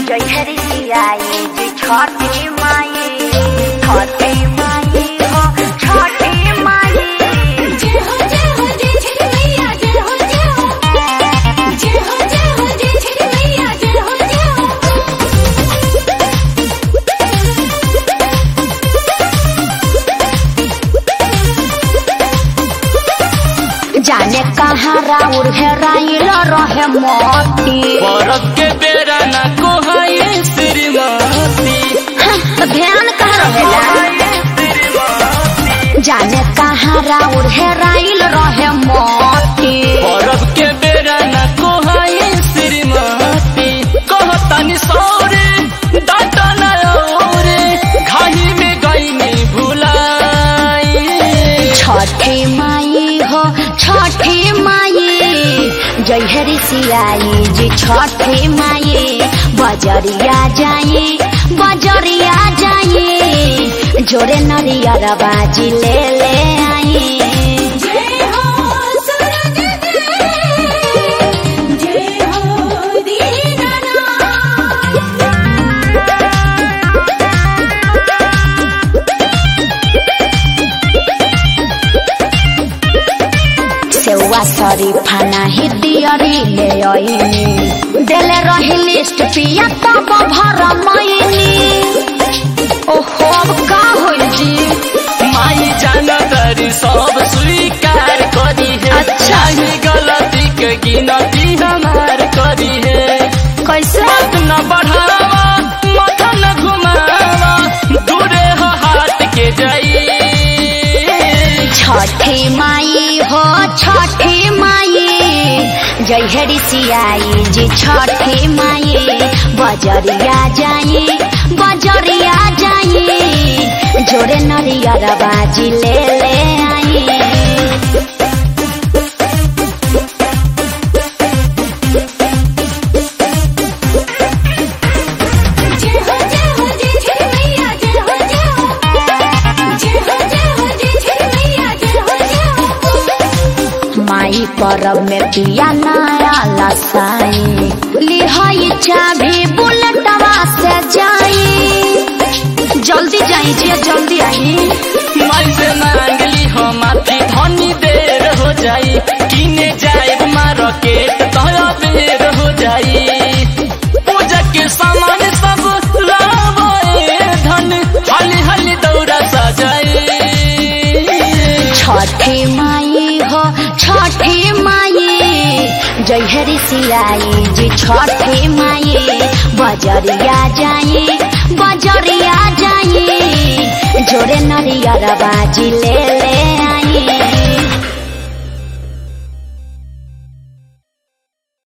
जय हरि सियाई जी छठी माई छठी माई हो छठी माई जय हो जय हो जय छठी मैया जय हो जय हो जय हो जय हो जय छठी मैया जय हो जय हो जाने कहाँ राउर हेराइल रहे मोती बरफ के बेरा ना कोहाए श्रीमती तो ध्यान कहाँ रहेला जाने कहाँ राउर हेराइल रहे मोती बरफ के बेरा ना कोहाए श्रीमती कहतनी सौरे डाटा ना औरे घाही में गई नहीं भुलाई छठी माई हो छठी माई जय हरि सियाई जी छठी माई बजरिया जाई बजरिया जाई जोरे नरियर बाजी ले ले आई जय हो सूरज देव जय हो दीनानाथ सेवा शरीफा नाही दियरी ले आईनी देले रही लिस्ट पिया तब भर मैनी ओहो अब का होइल जी माई जाना तरी सब स्वीकार करी है अच्छा। ही गलती के गिनती हमार करी है कैसे मत न बढ़ावा मत न घुमावा दूरे हो हाथ के जाई छठी माई हो छठी माई जय हरि सियाई जी छठी माई बजरिया जाई बजरिया जाई जोरे नरियर बाजी ले ले आई जय हो जय हो जय छठी मैया जय हो जय हो जय हो जय हो जय छठी मैया जय हो जय हो माई परब में पिया नया लसाई लिहाई चाबी बुलेटवा से जाई जल्दी जाई जी जल्दी आई माई से मांगली हो माथी धनी देर हो जाई किने जाए मार्केट तोरा देर हो जाई पूजा के सामान सब लावे धन हली हली दौड़ा सजाई छठी माई हो छठी माई जय हरि सियाई जी छठी माई बजरिया जाई बजरिया जाई जोरे नरियर बाजी ले